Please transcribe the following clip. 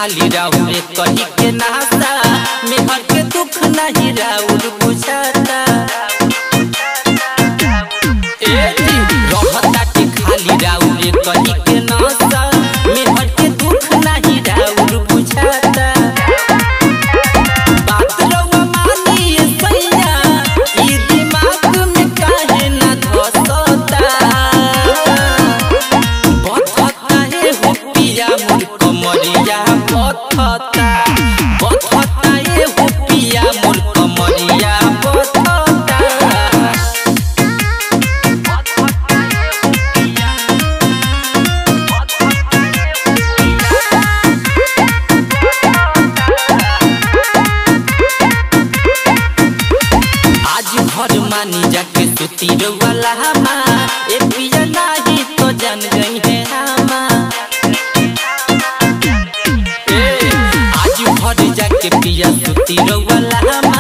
खाली राउरे कही के नासा मेहर के दुख नहीं राउर बुझाता ए जी, रहताटे खाली राउरे कही के नासा मेहर के दुख नहीं राउर बुझाता बात रउआ मानिए सैया ई दिमाग में काहे ना धसता बथता हे हो पिया मोर कमरिया बथता बथता हे हो पिया मोर कमरिया बथता आज घर मानी जाके सुती वाला हमा ए पिया नाही तो जान गई है हमा ए, आज घर जाके पिया सुती वाला हमा